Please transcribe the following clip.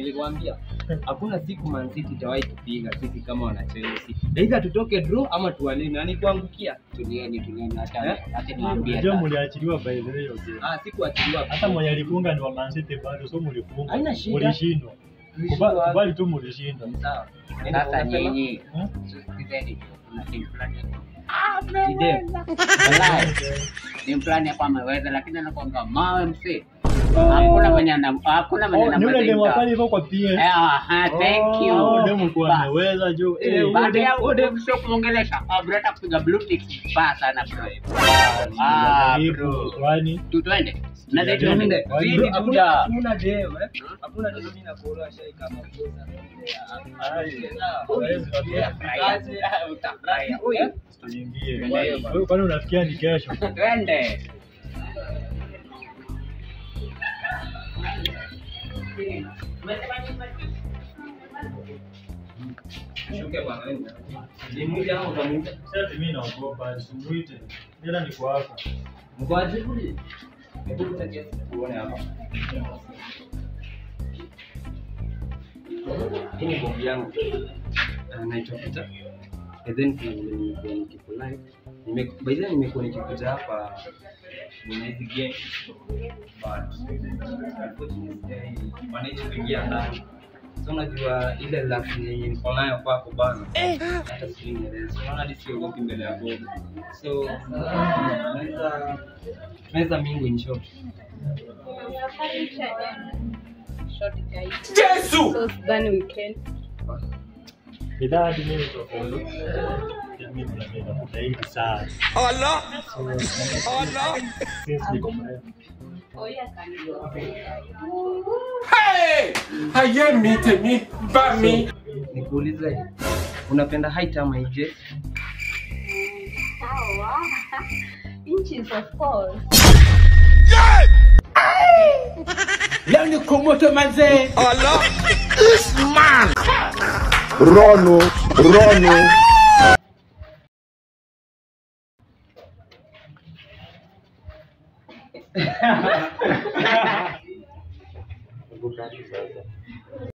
nilikwambia hakuna siku Man City itawahi kupiga sisi kama wana Chelsea. Aidha tutoke draw ama tuwalini. Na nikuangukia. Tulieni, tulieni, acha Eh? acha niwaambie. Unajua sasa. mliachiliwa by the way hiyo game. Ah, sikuachiliwa. Hata mwenye alifunga ni wa Man City bado, so mlifunga. Haina shida. Mlishindwa. Tulishindwa Kuba- wapi? Kubali tu mlishindwa. Sawa. Sasa Unasema? nyinyi Hmm? sikizeni, kuna timu fulani Ide. Wallahi, timu fulani hapa ameweza, lakini anakuanga mawe msee. Hakuna mwenye ana hakuna mwenye Oh, ni ule demo anamweza. pale hivyo kwa PS. Eh, aha, thank you. Oh, demo kwa Bas. ameweza juu. Eh, Eh, Baada ya ode sio kumwongelesha, ah, bro, hata kupiga blue tick baya sana bro. Ah, jaribu, bro. kwani Tu twende. Na Tuende. twende. Tuende. Zidi Hakuna- kuja. Hakuna dem, eh? Hakuna dem mimi nakuolewa shai kama kosa. Utafurahia. Utafurahia. Ui. tuingie. Tuende. Kwani- Kwani unafikia ni kesho? Twende. Shuke bwana wewe. Ni mmoja au utamuita? Sasa mimi naogopa, simuite. Ila niko hapa. Mkwaje kule? Hebu tutakie tuone hapa. Hii ni bombi yangu. Ah, Naitwa Peter. And then kuna vile nimekuwa nikikulive. Nime by the way nimekuwa nikikuja hapa nina hizi game but unfortunately manage kuingia ndani. So unajua ile luck yenye niko nayo kwako bana. Hata sijui nieleze. Unaona hadi siogopi mbele ya God. So tunaweza tunaweza mingu in short. Yesu! So sidhani weekend. Bidhaa hadi mimi tofauti. Mimi kuna mimi nakuta hivi sana. Allah! So, Allah! since niko mrefu. Hey! Ayé mi tèmi bá mi. Nikuulize, unapenda height ama ije? Inches of course. Leo ni komoto manze. Allah! Rono, Rono. Hebu kati sasa.